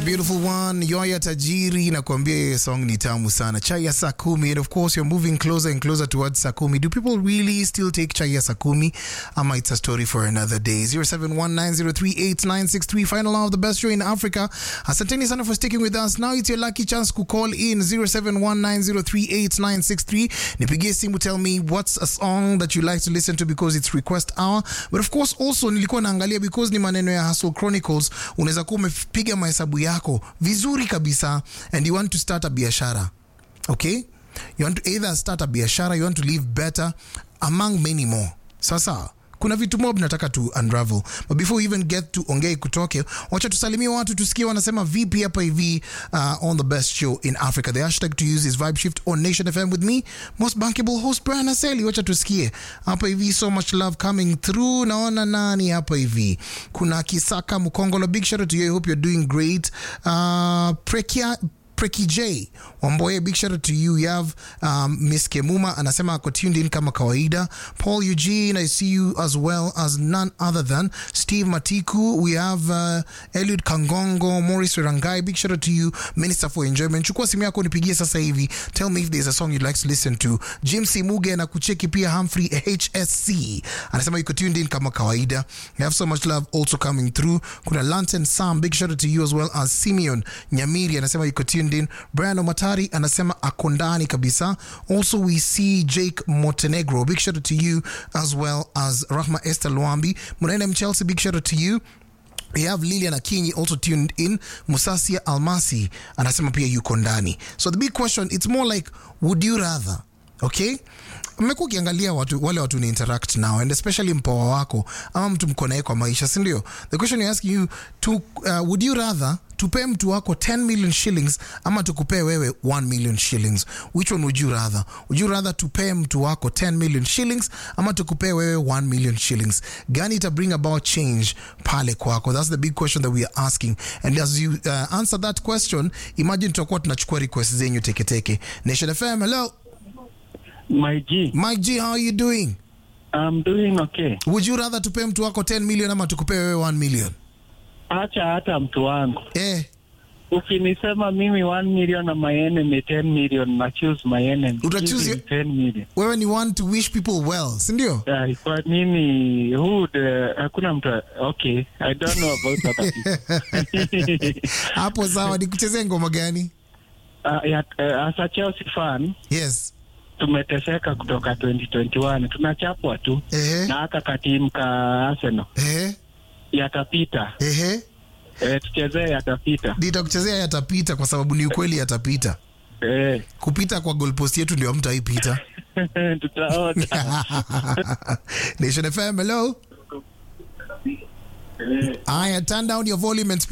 Beautiful one, Yoya Tajiri nakwambia hiyo song ni tamu sana. Chai ya saa kumi and of course you're moving closer and closer towards saa kumi. Do people really still take chai ya saa kumi? Ama it's a story for another day. 0719038963 final hour of the best show in Africa. Asanteni sana for sticking with us. Now it's your lucky chance to call in 0719038963. Nipigie simu tell me what's a song that you like to listen to because it's request hour. But of course also nilikuwa naangalia because ni maneno ya Hustle Chronicles unaweza kuwa umepiga mahesabu yako vizuri kabisa and you want to start a biashara okay you want to either start a biashara you want to live better among many more sasa kuna vitu mob nataka to unravel but before we even get to ongei kutoke wacha tusalimie watu tusikie wanasema vipi hapa hivi uh, on the best show in africa the hashtag to use is vibe shift on nation fm with me most bankable host brian aseli wacha tusikie hapa hivi so much love coming through naona nani hapa hivi kuna kisaka mkongolo big shout out to you i hope you're doing great uh, prekia Preki J Wamboye, big shout out to you. You have um, Miss Kemuma anasema ako tuned in kama kawaida. Paul Eugene, I see you as well as none other than Steve Matiku. We have uh, Eliud Kangongo, Morris Rangai, big shout out to you, Minister for Enjoyment. Chukua simu yako nipigie sasa hivi. Tell me if there's a song you'd like to listen to. Jim Simuge na kucheki pia Humphrey HSC anasema yuko tuned in kama kawaida. You have so much love also coming through. Kuna Lanten Sam, big shout out to you as well as Simeon Nyamiri anasema yuko tuned in. Brian Omatari anasema ako ndani kabisa. Also we see Jake Montenegro, big shout out to you as well as Rahma Esther Luambi. Munaenda Mchelsea, big shout out to you. We have Lilian Akinyi also tuned in. Musasia Almasi anasema pia yuko ndani. So the big question, it's more like would you rather, okay? mmekuwa ukiangalia watu, wale watu ni interact now and especially mpoa wako ama mtu mko naye kwa maisha si ndio the question you're asking you to, uh, would you rather tupee mtu wako 10 million shillings ama tukupee wewe 1 million shillings which one would you rather would you rather tupee mtu wako 10 million shillings ama tukupee wewe 1 million shillings gani ita bring about change pale kwako that's the big question that we are asking and as you uh, answer that question imagine tutakuwa tunachukua request zenyu teketeke nation fm hello My G, Mike G, how are you doing? I'm doing okay. Would you rather tupe mtu wako 10 million ama tukupe wewe 1 million? Acha hata mtu wangu, Eh, ukinisema mimi 1 million na my enemy 10 million, na choose my enemy. Uta choose Give him 10 million. wewe ni one to wish people well, si ndio? Uh, kwa nini who would, uh, hakuna mtu okay I don't know about other people. Hapo sawa, nikuchezee ngoma gani? uh, ya, uh, as a Chelsea fan Yes. tumeteseka kutoka 2021 tunachapwa tu Ehe. na haka katimu ka Arsenal Ehe. yatapita. Ehe. Eh, tuchezee yatapita. Nitakuchezea yatapita kwa sababu ni ukweli yatapita. Eh, Kupita kwa goalpost yetu ndio mtaipita. tutaona. Nation FM, hello. Aya, turn down your volume and